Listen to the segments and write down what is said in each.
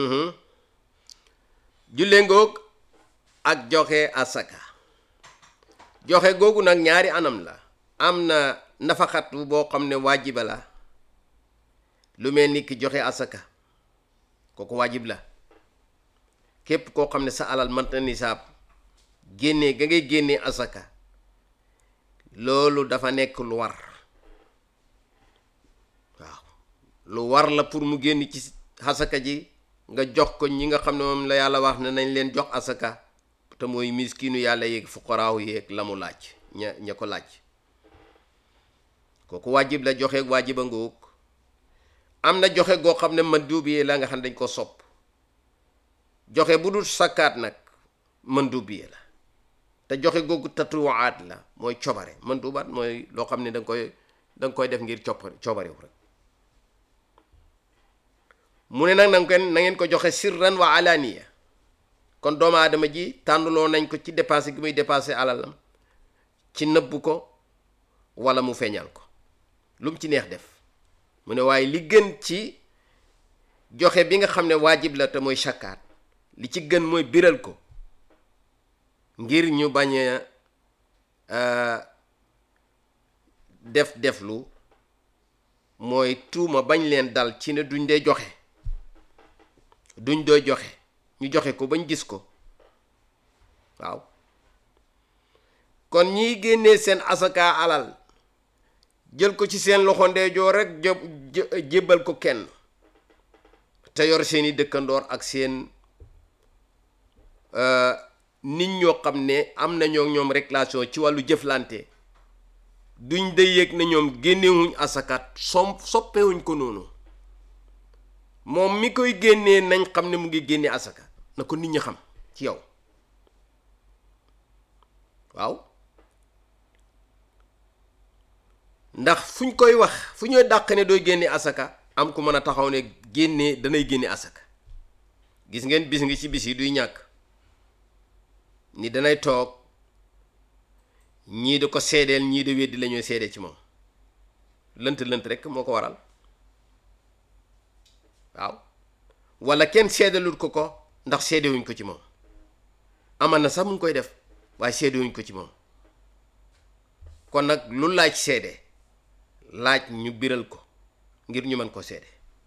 julle ngoog ak joxe asaka joxe googu nag ñaari anam la am na nafaxatu boo xam ne waajiba la lu mel ni ki joxe asaka kooku waajib la képp koo xam ne sa alal mënta nisaab génnee ga ngay génnee asaka loolu dafa nekk lu war waaw lu war la pour mu génn ci asaka ji nga jox ko ñi nga xam ne moom la yàlla wax ne nañ leen jox asaka te mooy miskinu yàlla yeeg fuqaraaw yeeg la mu laaj ña ña ko laaj kooku waajib la joxe waajiba ngoog am na joxe goo xam ne man duubiyee la nga xam ne dañ ko sopp joxe bu dul sakkaat nag man duubiyee la te joxe googu tatuwaat la mooy cobare man duubaat mooy loo xam ne danga koy danga koy def ngir coppare cobarewu rek mu ne nag na ngeen na ngeen ko joxe sirran wa alaniya kon doomu aadama ji tànnuloo nañ ko ci dépassé gi muy dépassé alalam ci nëbb ko wala mu feeñal ko lu mu ci neex def mu ne waaye li gën ci joxe bi nga xam ne waajib la te mooy sakkaat li ci gën mooy biral ko ngir ñu bañ a def deflu mooy tuuma bañ leen dal ci ne duñ dee joxe duñ doo joxe ñu joxe ko bañ gis ko waaw kon ñiy génnee seen asaka alal jël ko ci seen loxo ndeejoor rek jébbal ko kenn te yor seeni dëkkandoor ak seen nit ñoo xam ne am nañoo ñoom relation ci wàllu jëflante duñ de yëg na ñoom génnewuñ asakat som soppewuñ ko noonu moom mi koy génnee nañ xam ne mu ngi génne asaka na ko nit ñi xam ci yow waaw ndax fuñ koy wax fu ñuy dàq ne dooy génne asaka am ku mën a taxaw ne génne danay génne asaka gis ngeen bis ngi ci bis yi duy ñàkk ni danay toog ñii di ko seedeel ñii di weddi la ñuy seede ci moom lënt lënt rek moo ko waral waaw wala kenn seedalul ko ko ndax seedewuñ ko ci moom aman na sax mu ngi koy def waaye seedewuñ ko ci moom kon nag lu laaj seede laaj ñu biral ko ngir ñu mën ko seede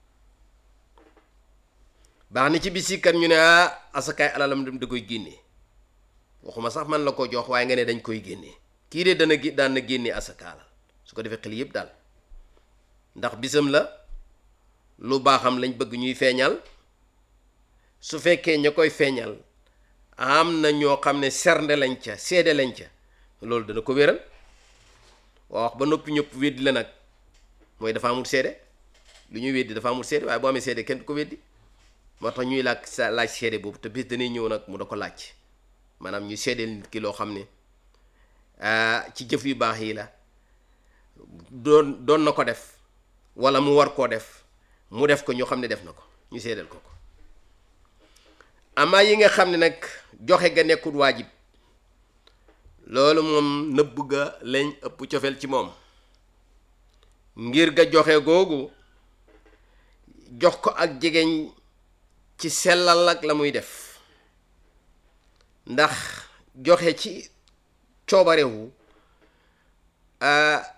baax na ci bisi kat ñu ne ah asakaay alalam dem da koy génnee waxuma sax man la ko jox waaye nga ne dañ koy génnee kii de dana daan na génnee asaka alal su ko defee xel yëpp daal ndax bisam la lu baaxam lañ bëgg ñuy feeñal su fekkee ña koy feeñal am na ñoo xam ne sernde lañ ca seede lañ ca loolu dana ko wéral waa wax ba noppi ñëpp weddi la nag mooy dafa amul seede lu ñuy weddi dafa amul seede waaye boo amee seede kenn du ko weddi moo tax ñuy laaj sa laaj seede boobu te bis danay ñëw nag mu da ko laaj maanaam ñu seedeel nit ki loo xam ne ci jëf yu baax yi la doon doon na ko def wala mu war koo def mu def ko ñu xam ne def na ko ñu seedeel ko ko amaa yi nga xam ne nag joxe ga nekkul waajib loolu moom nëbb ga lañ ëpp cofeel ci moom ngir ga joxe googu jox ko ak jegeñ ci sellal ak la muy def ndax joxe ci coobarewu